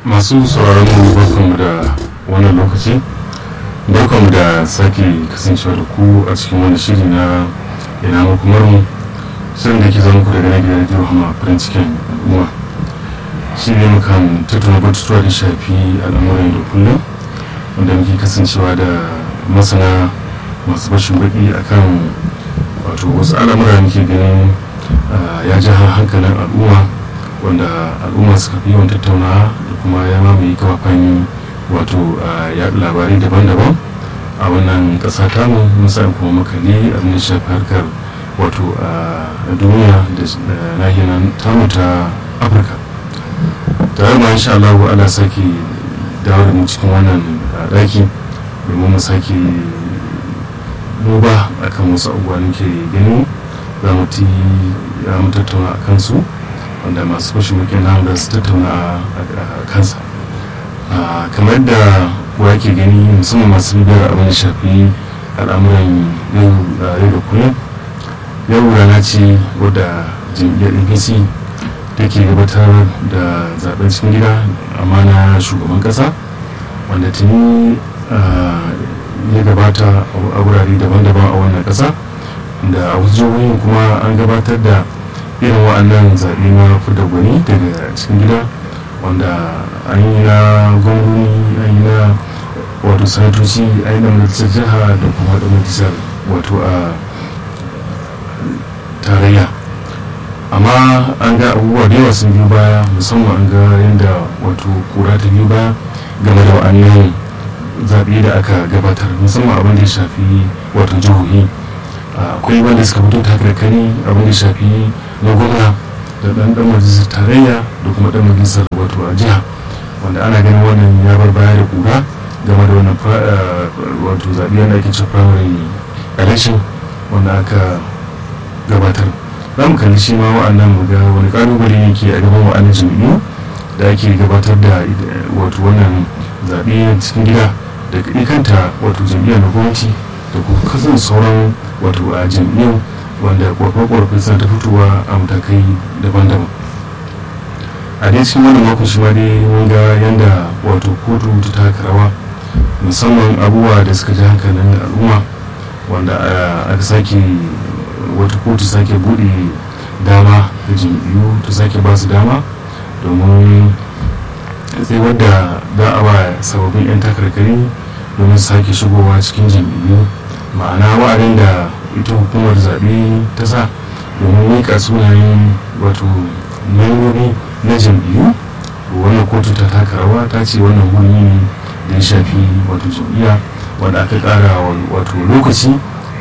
masu sauraron mu barkanmu da wannan lokaci barkanmu da sake kasancewa da ku a cikin wani shiri na ina makomar mu shirin da ke zama ku daga nan gidan radio hama farin cikin al'umma shi ne mukan tattauna batutuwa da shafi al'amuran da kullum wanda muke kasancewa da masana masu bashin baki akan wato wasu al'amura muke ganin ya ji hankalin al'umma wanda al'umma suka fi yawan tattauna da kuma ya mamaye kafafen wato yaɗa labarai daban-daban a wannan ƙasa tamu musamman kuma makali abin da shafi harkar wato a duniya da nahiyar tamu ta afirka tare ma insha Allah ana sake dawo da mu cikin wannan ɗaki domin mu sake duba akan wasu abubuwa ke gani za mu ti ya mu tattauna a kansu wanda masu fashin mukin namu da su tattauna a kansa kamar yadda kuwa ke gani musamman masu bibiyar abin da shafi al'amuran yau da kullum yau rana ce wadda jam'iyyar apc take gabatar da zaben cikin gida amma na shugaban kasa wanda tuni ya gabata a wurare daban-daban a wannan kasa da a wasu jihohin kuma an gabatar da irin wa'annan zaɓe na fudda gwani daga cikin gida wanda an yi na gwamnoni an yi na wato sanatoci a yi na majalisar jiha da kuma da majalisar wato a tarayya amma an ga abubuwa da yawa sun biyu baya musamman an ga yadda wato kura ta biyu baya game da wa'annan zaɓe da aka gabatar musamman abin da ya shafi wato jihohi akwai wanda suka fito ta karkari abin da ya shafi na gwamna da ɗan ɗan majalisar tarayya da kuma ɗan majalisar wato a jiha wanda ana ganin wannan ya bar baya da kura game da wannan wato zaɓe da ake cewa primary election wanda aka gabatar za mu kalli shi ma wa'annan mu ga wani kalubale ne ke a gaban wa'annan jam'iyyu da ake gabatar da wato wannan zaɓe cikin gida da kanta wato jam'iyyar na gwamnati da kuma kasan sauran wato a jam'iyyar wanda ƙwarfe-ƙwarfe suna ta fitowa a matakai daban-daban a dai cikin wannan makon shi ma dai mun ga yadda wato kotu ta taka rawa musamman abubuwa da suka ji hankalin al'umma wanda aka sake wata kotu sake bude dama da jam'iyyu ta sake ba su dama domin sai wadda za a ba sababbin 'yan takarkari domin sake shigowa cikin jam'iyyu ma'ana wa'adin da ita hukumar zaɓe ta sa domin miƙa sunayen wato membobi na jam'iyyu wannan kotu ta taka rawa ta ce wannan hurumi ne da ya shafi wato jam'iyya wanda aka ƙara wato lokaci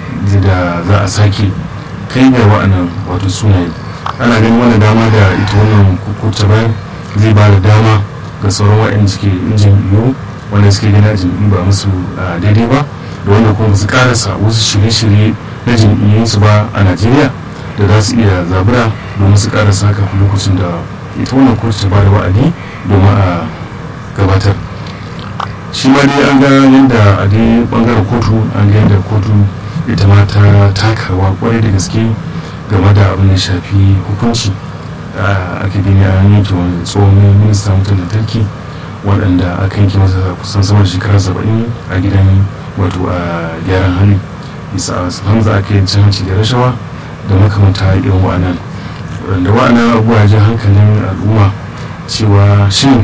da za a sake kai ga wa'annan wato sunaye ana ganin wannan dama da ita wannan kotu bayan zai ba da dama ga sauran wa'anda suke jam'iyyu wanda suke gina jam'iyyu ba musu daidai ba da wanda kuma su karasa wasu shirye-shirye na jam'iyyunsu ba a najeriya da za su iya zabura domin su karasa kafin lokacin da ita wannan kotu ta ba da wa'adi domin a gabatar shi ma dai an ga yadda a dai bangaren kotu an ga yadda kotu ita ma ta takarwa kwarai da gaske game da abin da shafi hukunci aka gani a yanke wani tsohon minista wutar lantarki waɗanda aka yanke masa kusan sama da shekara saba'in a gidan wato a gyaran hali bisa hamza aka yi cin hanci da rashawa da makamanta irin wa'anan wanda wa'anan abubuwa jin hankalin al'umma cewa shin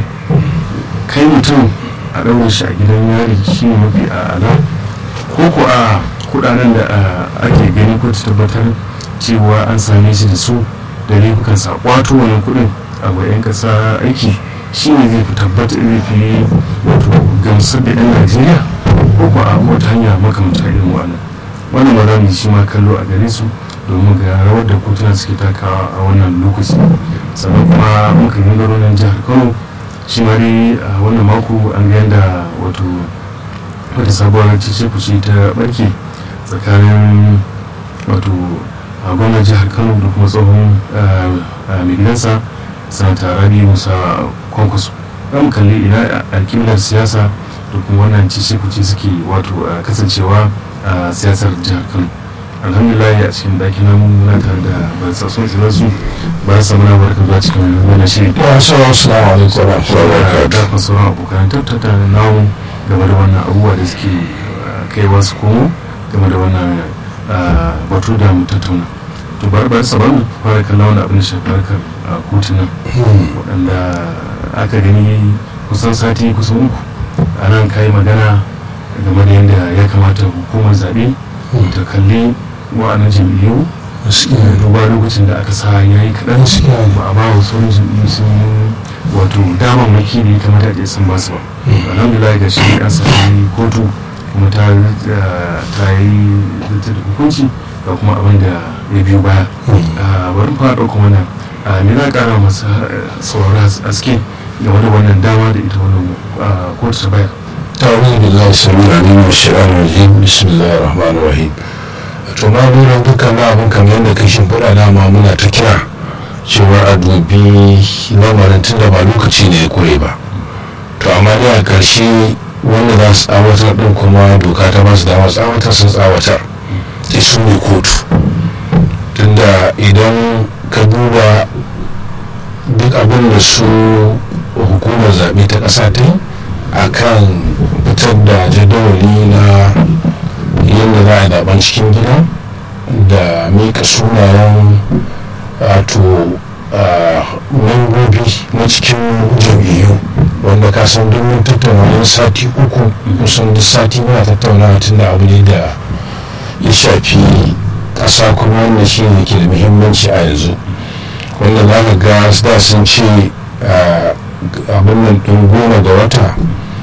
kai mutum a ɗaure shi a gidan yari shi ne mafi a'ala ko ko a kudaden da ake gani ko tabbatar cewa an same shi da su da laifukan sa kwato wannan kudin a bayan kasa aiki shi ne zai fi tabbata zai fi wato gamsar da yan najeriya ko ko a wata hanya makamata irin wannan wannan ba za mu shi ma kallo a gare su domin ga rawar da kotuna suke takawa a wannan lokaci sannan kuma muka yi garunan jihar kano shi ma dai a wannan mako an ga yadda wato wata sabuwar cece kuce ta barke tsakanin wato a gwamnan jihar kano da kuma tsohon mai gidansa sanata rabi musa kwankwaso mu kalli ina alkimlar siyasa da kuma wannan cece kuce suke wato kasancewa a siyasar jihar kano alhamdulillah a cikin ɗaki na muna tare da batsatsun su su ba su muna barka zuwa cikin wani shiri wa sallallahu alaikum wa rahmatullahi wa barakatuh da kan sauran abokan tattata da namu game da wannan abubuwa da suke kai wasu komo game da wannan batu da mu tattauna to bari bari sabar mu fara kallon wani abin da shafi harkar kotunan waɗanda aka gani kusan sati kusan uku a nan kayi magana game da yadda ya kamata hukumar zaɓe ta kalli wa'annan jam'iyyu duba lokacin da aka sa ya yi kaɗan ba a ba wa sauran jam'iyyu sun wato damammaki da ya kamata a sun ba su ba alhamdulillah ga shi an sami kotu kuma ta yi zata da hukunci ga kuma abin da ya biyo baya bari fara ɗauka wannan me za a ƙara masu saurara aske game da wannan dama da ita wannan kotu ta bayar ta'awuzu billahi samir alim wa shi'an rajim bismillahir rahmanir rahim to ma lura dukkan abin kamar yadda kai shimfiɗa dama muna ta kira cewa a dubi lamarin tun da ba lokaci ne ya kure ba to amma dai a ƙarshe wanda za su tsawatar ɗin kuma doka ta ba su dama tsawatar sun tsawatar sai su ne kotu tunda idan ka duba duk abin da su hukumar zaɓe ta ƙasa ta yi a kan fitar da jadawali na yadda za a zaɓen cikin gida da mika sunayen wato membobi na cikin jam'iyyu wanda ka san duk mun tattauna wani sati uku kusan duk sati muna tattauna tun da abu ne da ya shafi ƙasa kuma wanda shi ne ke da muhimmanci a yanzu wanda za ka ga da sun ce abin nan ɗin goma ga wata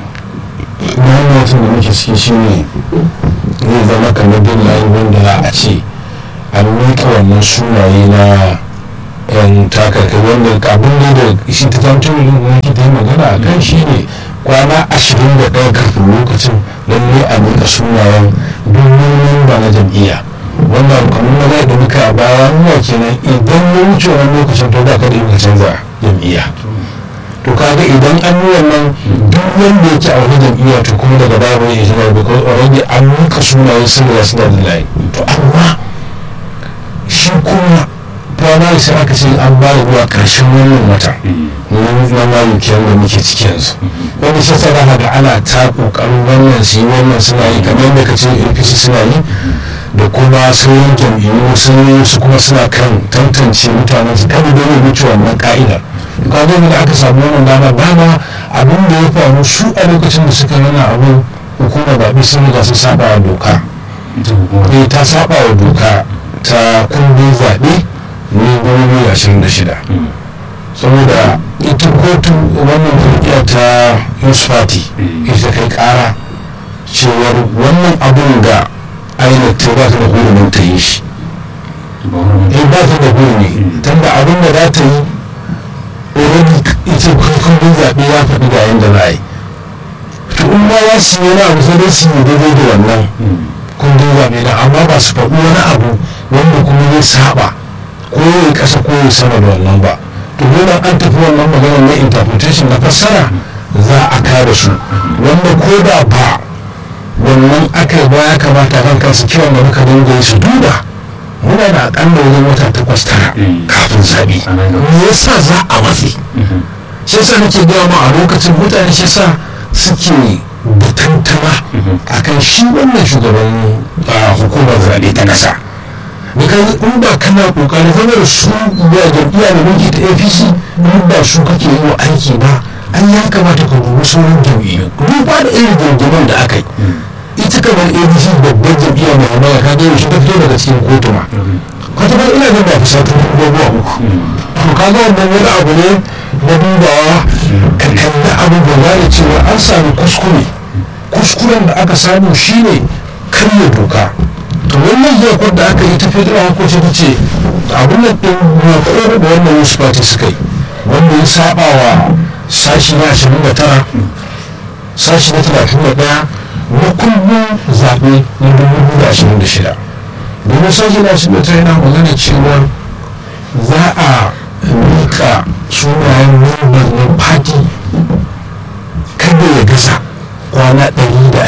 bayan watan da muke ciki shi ne zai zama kamar bin layi wanda za a ce an miƙa wannan sunaye na yan takarka wanda abin ne da shi ta tantar da muke ta yi magana a kan shi ne kwana ashirin da ɗaya kafin lokacin lalle a miƙa sunayen domin ba na jam'iyya wanda kamar na zai da muka a baya nuna kenan idan ya wuce wani lokacin to da ka da yin canza jam'iyya to kaga idan an yi wannan duk wanda yake a wani jam'iyya to kuma daga baya bai yi shiga because already an muka sunayen sun riga suna da layi to amma shi kuma primary sai aka ce an ba da zuwa karshen wannan wata na mayu kenan da muke ciki yanzu wanda shi sai ga ana ta kokarin wannan su yi wannan suna yi kamar yadda ka ce apc suna yi da kuma sauran jam'iyyu sun yi su kuma suna kan tantance mutanen su kada da wuce wannan ka'idar kaga da aka samu wannan dama dama abin da ya faru su a lokacin da suka yana abin hukumar zaɓe sun riga sun saba wa doka eh ta saba wa doka ta kundin zaɓe ne dubu ashirin da shida saboda ita kotu wannan jam'iyya ta yusuf party ita kai kara cewar wannan abin da ainihin ta ba ta da hurumin ta yi shi ba ta da hurumi tunda abin da za ta yi already ita kundin zaɓe ya faɗi ga yadda za a yi to in ma za su yi wani abu sai dai su yi daidai da wannan kundin zaɓe na amma ba su faɗi wani abu wanda kuma zai saba ko ya ƙasa ko ya sama da wannan ba to dole an tafi wannan maganar na interpretation na fassara za a kare su wanda ko da ba wannan aka yi ba ya kamata kan kansu kiwon da muka dinga yi su duba muna da akalla wajen wata takwas tara kafin zaɓe me yasa za a matse shi yasa nake gaya ma a lokacin mutane shi yasa suke da tantama akan shi wannan shugaban hukumar zaɓe ta ƙasa because in ba kana kokarin zama da su da jam'iyya da mulki ta apc in ba su kake yi wa aiki ba an ya kamata ka dubi sauran jam'iyyu duba da irin jam'iyyar da aka yi ita kamar abc babbar jam'iyyar mai hamaya ka ga yaushe ta fito daga cikin kotu ma kwata ba ina jin ba fi satun abubuwa uku to ka ga wannan wani abu ne na dubawa ka kalli abu da gane cewa an sami kuskure kuskuren da aka samu shine karya doka to wannan yakon da aka yi ta federal hukunci ta ce abin da ɗin yakon da wannan wasu party suka yi wanda ya saba wa sashi na ashirin da tara sashi na talatin da ɗaya na kundin zaɓe na dubu da ashirin da shida domin sashi na ashirin da tara yana magana cewa za a miƙa sunayen member na party kada ya gasa kwana ɗari da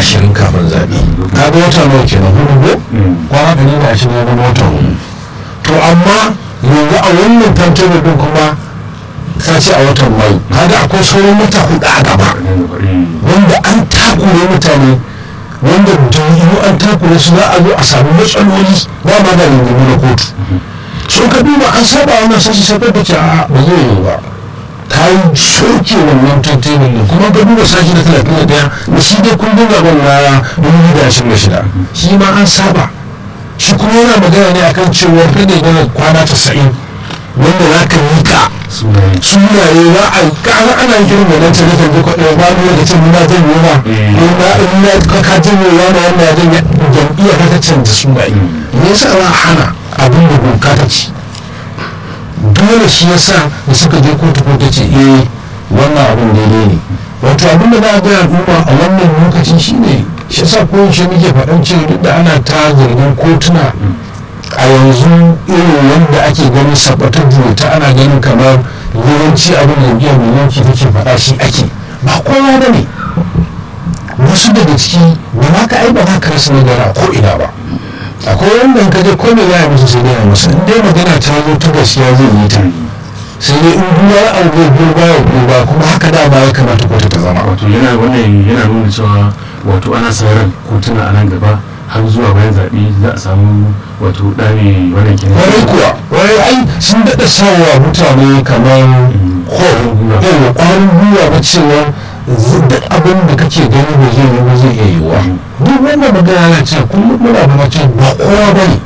ashirin kafin zaɓe ka ga wata nawa kenan hudu ko kwana ɗari da ashirin ya zama wata hudu to amma yanzu a wannan tantar din kuma ka ce a watan mai kaga akwai sauran wata hudu a gaba wanda an takure mutane wanda jam'iyyu an takure su za a zo a samu matsaloli ba ma da rungumu na kotu sun ka duba an saba wannan sashi sai da ce a ba zai yi ba ta yi soke wannan tattalin da kuma ka duba sashi na talatin da daya da shi dai kundin gaban na dubu da ashirin da shida shi ma an saba shi kuma yana magana ne akan cewa kada ya kwana tasa'in wanda za ka mika sunaye za a kara ana kiran da nan tare da kwaɗe ba ni da ce muna zan yi ba ko na ina ka ka janye wani wanda zan jam'iyyar ka ta canza sunaye me yasa za a hana abin da doka ta ci dole shi yasa da suka je kotu ko ta ce eh wannan abin daidai ne wato abin da za a gaya al'umma a wannan lokacin shine shi yasa ko shi muke faɗan cewa duk da ana ta zargin kotuna a yanzu irin wanda ake ganin sabatar ta ana ganin kamar yawanci abin da biyar mulki take faɗa shi ake ba kowa ba ne wasu daga ciki ba ma ka aiba za ka rasa nagara ko ina ba akwai wanda in ka je ko me za a musu sai dai a musu in dai magana ta zo ta gaskiya zai yi ta sai dai in duba abu zai biyo baya ba kuma haka da ba ya kamata kotu ta zama wato yana wannan yana nuna cewa wato ana sa ran kotuna a nan gaba har zuwa bayan zaɓe za a samu wato ɗame wannan kenan wani kuwa wani ai sun daɗa sawa mutane kamar horo yau ƙwarin gwiwa ba cewa duk abin da kake gani ba zai yi ba zai iya yiwuwa duk wanda magana na cewa kullum muna ba mace ba kowa ba ne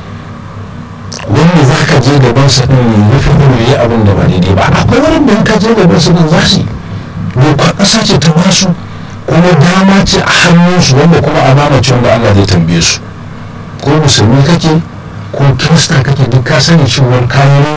wanda za ka je gaban sa ɗin ne rufe ido yi abin da ba daidai ba akwai wani da in ka je gaban sa ɗin za su dokar ƙasa ce ta basu kuma dama ce a hannunsu wanda kuma amana ce wanda Allah zai tambaye su ko musulmi kake ko kirista kake duk ka sani cewar kayan